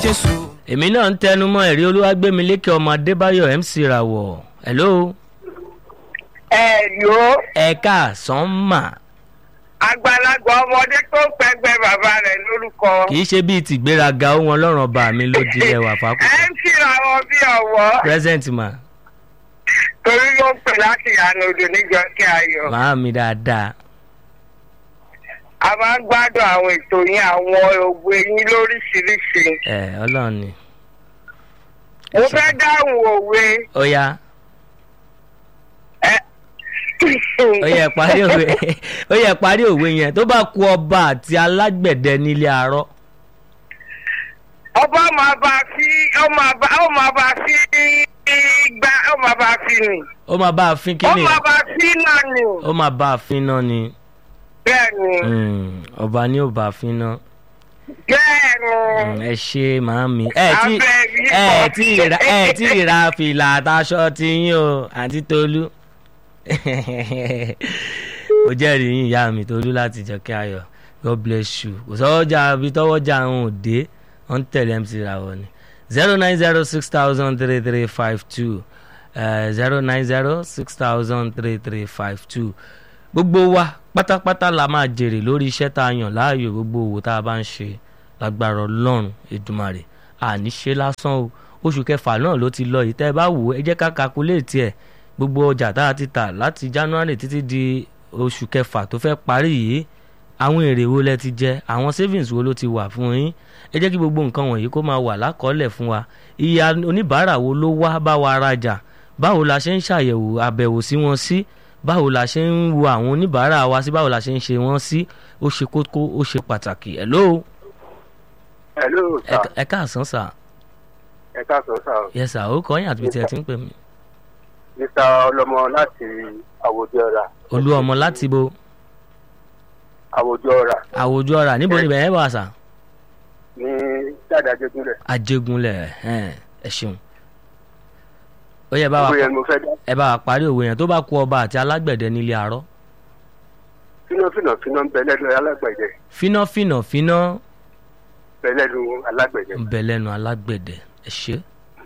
jésù. èmi náà ń tẹnu mọ́ ẹ̀rí olúwàgbẹ́milékè ọmọ adébáyọ̀ mc rawọ̀ hello ẹ yóò ẹ̀ka sánmà àgbàlagbà ọmọdé tó ń pẹgbẹ bàbá rẹ lórúkọ. kì í ṣe bíi tìgbéraga ohun ọlọ́run ọba mi ló di ẹwà ẹ fákùtà ń kíra wọn bí ọwọ́ present ma torí ló ń pè láti ìyànà odò níjọ kí ayọ̀. màá mi dáadáa a máa ń gbádùn àwọn ètò yín àwọn òwe yín lóríṣiríṣi. ẹ ọlọ́run ni mo fẹ́ dáhùn òwe. ó yá ẹ ó yẹ parí òwe ó yẹ parí òwe yẹn tó bá ku ọba àti alágbẹ̀dẹ nílé arọ́ ọba máa bá fi ó máa bá ó máa bá fi gbá ó máa bá fi nì. ó máa bá a fín ó kínní máa bá fi náà nì. ó máa bá a fín náà ni bẹ́ẹ̀ ni Mm, ọba ní ò bá a fín náà. bẹ́ẹ̀ ni. Mm, ẹ ṣe màámi ẹ tí Abẹ́ yìí ẹ pọ̀. tí ra ẹ tí ra fìlà àtàṣọ ti yín o àǹtí tolú ó jẹ́rìí yín ìyá mi tolú láti jọkẹ́ ayọ̀ god bless you kò sọ́wọ́jà àbí tọ́wọ́jà àwọn òde wọ́n ń tẹ̀lé mc ràwọ̀ ni zero nine zero six thousand three three five two zero nine zero six thousand three three five two gbogbo wa pátápátá la máa jèrè lórí iṣẹ́ tá a yàn láàyò gbogbo òwò tá a bá ń ṣe lágbára ọlọ́run èdùmàrè àní ṣe lásán o oṣù kẹfà náà ló ti lọ yìí tẹ́ ẹ bá wò ó ẹ jẹ́ ká kakuléètì ẹ̀ gbogbo ọjà tá a ti tà láti january títí di oṣù kẹfà tó fẹ́ parí yìí àwọn èrè wo lẹ ti jẹ àwọn savings wo ló ti wà fún yín ẹ jẹ́ kí gbogbo nǹkan wọ̀nyí kó máa wà lákọọ́lẹ̀ fún wa iye oníbàárà wo ló wá bá wa rajà báwo la ṣe ń ṣàyẹ̀wò àbẹ̀wò sí wọn sí báwo la ṣe ń wo àwọn oníbàárà wa sí báwo la ṣe ń ṣe wọ́n sí ó ṣe kókó ó ṣe pàtàkì hello hello ẹ sir ẹ káàsán sà ẹ káàsán sir yes sà ó kọ́ yín àti bí tí ẹ ti ń pè mí mr ọlọmọ láti àwòjọ ọ̀rà olú ọmọ láti bo àwòjọ ọ̀rà àwòjú ọ̀rà níbo ni bẹ̀rẹ̀ wà sà ní jáde ajégúnlẹ̀ ajégúnlẹ̀ ẹ̀hẹ́n, ẹ ṣeun ó yẹ bá wa gbogbo yẹn ni mo fẹ́ dá ẹ bá wa parí òwe yẹn tó bá ku ọba àti alágbẹ̀dẹ nílé arọ́ fínàfínà fínà ń bẹ lẹ́nu alágbẹ̀dẹ fíná fíná fíná bẹ lẹ́nu alágbẹ̀dẹ ń bẹ lẹ́nu alágbẹ̀dẹ ẹ ṣe ẹ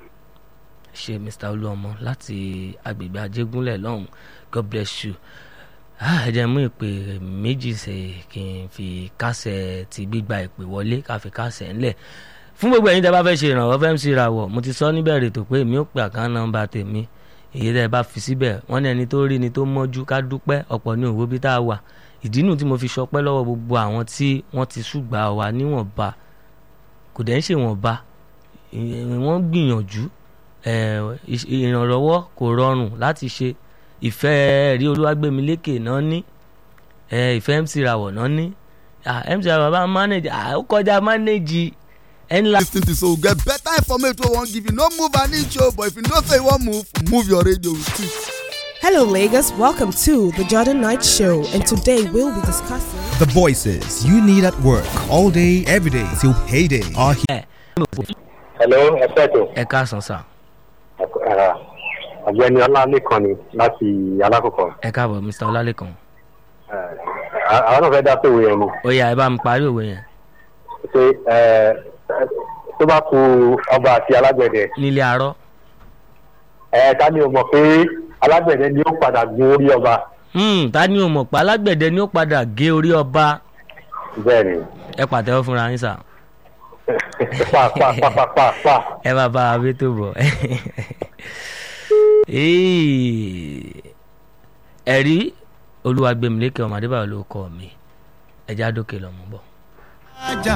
ṣe mr olúọmọ láti agbègbè ajégúnlẹ̀ lọ́hùn god bless you Ah, ẹ jẹ́ mú ìpè méjì ṣe kí n fi kásẹ̀ ti gbígba ìpè wọlé ká fi kásẹ̀ ńlẹ̀ fún gbogbo ẹ̀yin tẹ́ bá fẹ́ ṣe ìrànwọ́ fẹ́ ń sí ìràwọ̀ mo ti sọ níbẹ̀rẹ̀ tó pé èmi ò pè àkáǹtì nọ́mbà tèmi èyí tẹ́ bá fi síbẹ̀ wọ́n ní ẹni tó rí ni tó mọ́jú ká dúpẹ́ ọ̀pọ̀ ní òwò bí tá a wà ìdí nù tí mo fi ṣọpẹ́ lọ́wọ́ gbogbo àwọn tí wọ́n ti ṣùgbà wa níwọ̀nba kò dẹ̀ ń ṣe wọ̀nba ì- wọ́n gbìyànjú eh, ìṣ- ìrànlọ́wọ́ kò rọrùn láti ṣe ìfẹ́ rí olúwàgbẹ́milékè náà ní eh, ìfẹ́ mc rawọ̀ náà ní Ah, mc rawọ̀ bá manage ah, ó kọjá manage ẹni la. lis ten to so get better information wey wan give you no move an inch o but if you know say you wan move move your radio with it. Hello, Lagos. Welcome to the Jordan Knight Show, and today we'll be discussing. The voices you need at work all day, every day till payday are here. hello ẹ fẹ́ tó ẹ káàsán sà ọ̀gbẹ́ni ọlálẹ́kan ni láti alákọ̀ọ́kọ́ ẹ káàbọ̀ mr ọlálẹ́kan àwọn náà fẹ́ dá sóòwò yẹn ni ó yá ẹ bá mi parí òwe yẹn pé tó bá ku ọba àti alágbẹ̀dẹ nílé arọ́ ẹ ká ní o mọ̀ pé alágbẹ̀dẹ ni ó padà gun orí ọba Hmm, ta ni o mọ̀ pé alágbẹ̀dẹ ni ó padà gé orí ọba bẹ́ẹ̀ ni ẹ pàtẹ́wọ́ fúnra yín sà pa pa pa pa pa pa ẹ bá bá abé tó bọ̀ Ee, ẹ̀rí olúwàgbẹ̀mílékè ọmọ adébáyọ̀ ló kọ́ mi ẹ̀já dókè lọ́mú bọ̀. ajá